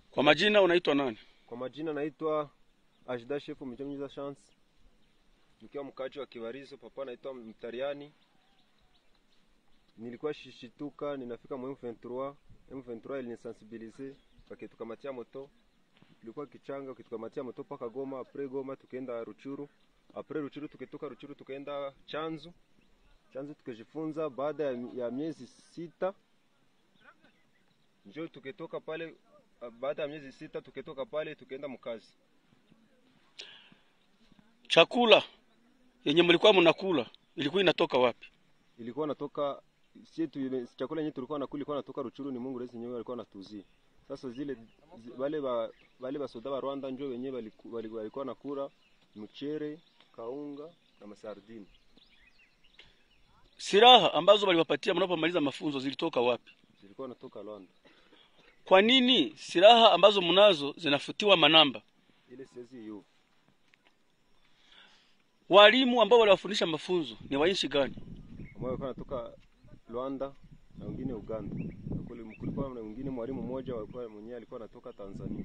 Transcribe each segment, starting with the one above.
Kwa majina unaitwa nani? Kwa majina naitwa Ajda Shefu Mjomnyiza Chance, nikiwa mkaaji wa Kibarizo. Papa naitwa Mtariani. Nilikuwa shishituka, ninafika mu M23. M23 ilinisensibilize wakitukamatia moto, ilikuwa kichanga, ukitukamatia moto paka Goma, apre Goma tukaenda Ruchuru, apre Ruchuru tukitoka Ruchuru tukaenda Chanzu, Chanzu tukajifunza. Baada ya, ya miezi sita njo tukitoka pale baada ya miezi sita tukitoka pale tukaenda mkazi. Chakula yenye mlikuwa mnakula ilikuwa inatoka wapi? Ilikuwa natoka sie tu, chakula yenyewe tulikuwa nakula ilikuwa natoka Ruchuru, ni Mungu Rais nyewe alikuwa anatuzia. Sasa zile zi, wale ba wale basoda wa Rwanda njo wenyewe walikuwa nakula mchere, kaunga na masardini. Silaha ambazo waliwapatia mnapomaliza mafunzo zilitoka wapi? Zilikuwa natoka Rwanda. Kwa nini silaha ambazo mnazo zinafutiwa manamba? Ile siwezi hiyo. Walimu ambao waliwafundisha mafunzo ni wa nchi gani? Ambao walikuwa natoka Rwanda na wengine Uganda. Na kule kulikuwa na wengine mwalimu mmoja walikuwa mwenyewe alikuwa anatoka Tanzania.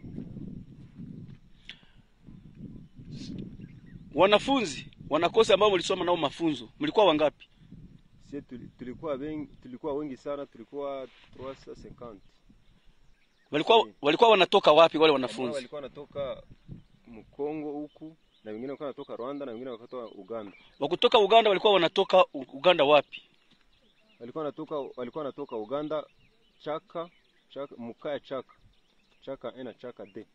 Wanafunzi wanakosi ambao mlisoma nao mafunzo mlikuwa wangapi? Sie tulikuwa wengi, tulikuwa wengi sana, tulikuwa 350. Walikuwa walikuwa wanatoka wapi wale wanafunzi? Walikuwa wanatoka Mkongo huku na wengine walikuwa wanatoka Rwanda na wengine wakatoka Uganda. Wa kutoka Uganda walikuwa wanatoka Uganda wapi? Walikuwa wanatoka walikuwa wanatoka Uganda Chaka, Chaka Mukaya Chaka. Chaka ena Chaka D.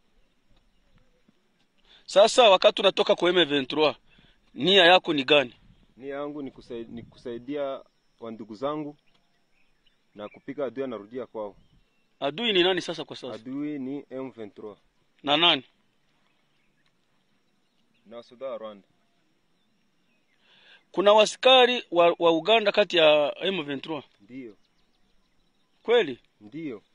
Sasa wakati unatoka kwa M23 nia yako ni gani? Nia yangu ni kusaidia, ni kusaidia wandugu zangu na kupiga adui anarudia kwao. Adui ni nani sasa kwa sasa? Adui ni M23 na nani? Na wasoda wa Rwanda. Kuna wasikari wa, wa Uganda kati ya M23? Ndiyo. Kweli? Ndiyo.